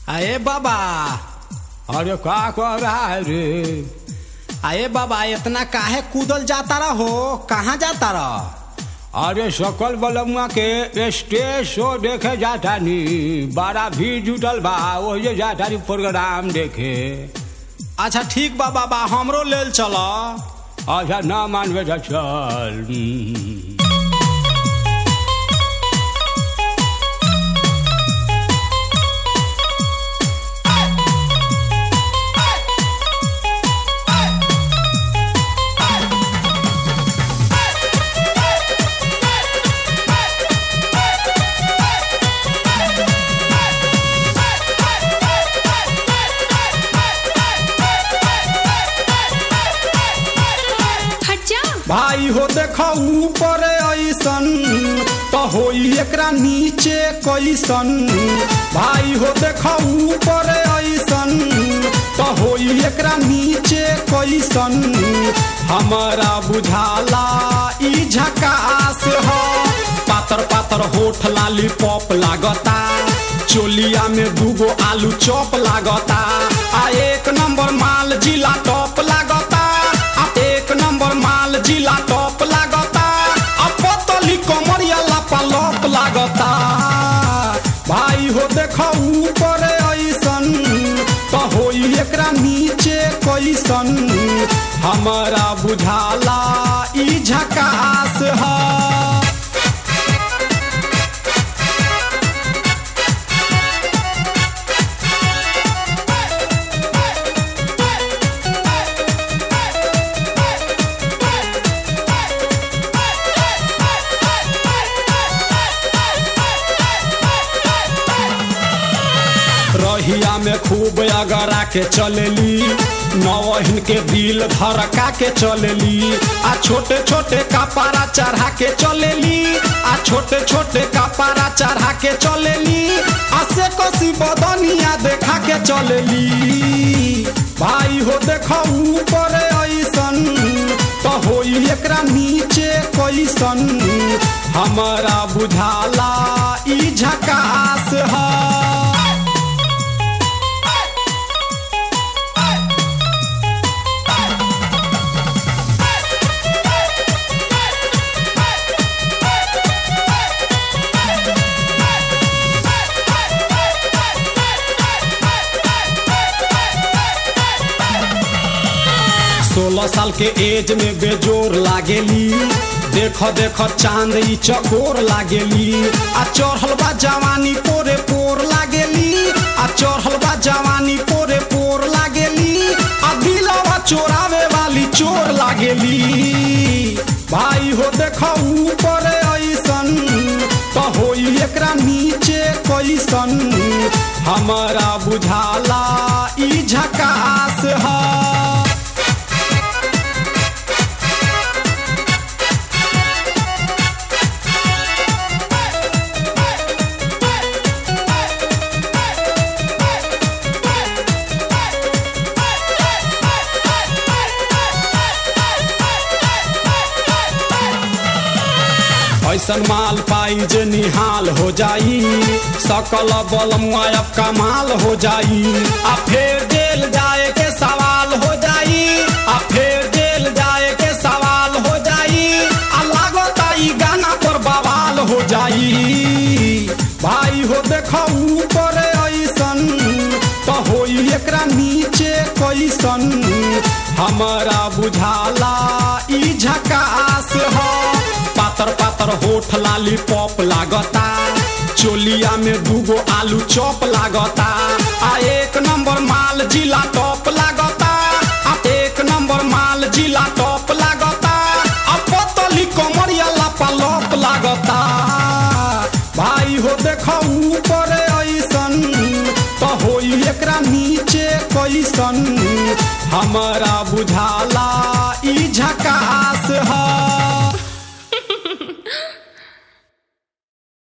अरे बाबा अरे का कर रहा है रे अरे बाबा इतना काहे कूदल जाता रहो कहाँ जाता रह अरे सकल बलमुआ के स्टेज शो देखे जाता नी बड़ा भीड़ जुटल बा वही जाता नी प्रोग्राम देखे अच्छा ठीक बा बाबा हमरो लेल चल अच्छा ना मानबे तो चल हम्म। हट जा भाई हो देखो ऊपर ऐसन तो होई एकरा नीचे कैसन भाई हो देखो ऊपर ऐसन तो होई एकरा नीचे कैसन हमारा बुझाला ई झकास हो पातर पातर होठ लाली पॉप लागता चोलिया में दूगो आलू चॉप लागता आ एक नंबर माल जिला टॉप लागता आ एक नंबर माल जिला टॉप लागता आ पतली कमरिया लापा लॉप लागता भाई हो देखो ऊपर ऐसन तो होई एकरा नीचे कैसन हमारा बुझाला ई झकास है रहिया में खूब अगरा के चलेली नवहिन के दिल धड़का के चलेली आ छोटे छोटे कपारा चढ़ा के चलेली आ छोटे छोटे कपारा चढ़ा के चलेली आ से कसी बदनिया देखा के चलेली भाई हो देखो ऊपर ऐसन तो होई एकरा नीचे कैसन हमारा बुझाला ई झकास है सोलह साल के एज में बेजोर लागेली देख देख चांद ई चकोर लागेली आ चढ़ल बा जवानी पोरे पोर लागेली आ चढ़ल बा जवानी पोरे पोर लागेली आ दिलवा चोरावे वाली चोर लागेली भाई हो देख ऊपर ऐसन तो होई एकरा नीचे कैसन हमारा बुझाला ई झकास है ऐसन माल पाई जे निहाल हो जाई सकल बल मुआयब कमाल हो जाई आ फिर जेल जाए के सवाल हो जाई आ फिर जेल जाए के सवाल हो जाई आ लागता ई गाना पर बवाल हो जाई भाई हो देखो ऊपर ऐसन तो होई एकरा नीचे कैसन हमारा बुझाला ई झकास हो पातर पातर होठ लाली पॉप लागता चोलिया में दूगो आलू चॉप लागता आ एक नंबर माल जिला टॉप लागता आ एक नंबर माल जिला टॉप लागता आ पतली कमरिया लापा लॉप लागता भाई हो देखो ऊपर ऐसन तो होई एकरा नीचे कैसन हमारा बुझाला ई झकास है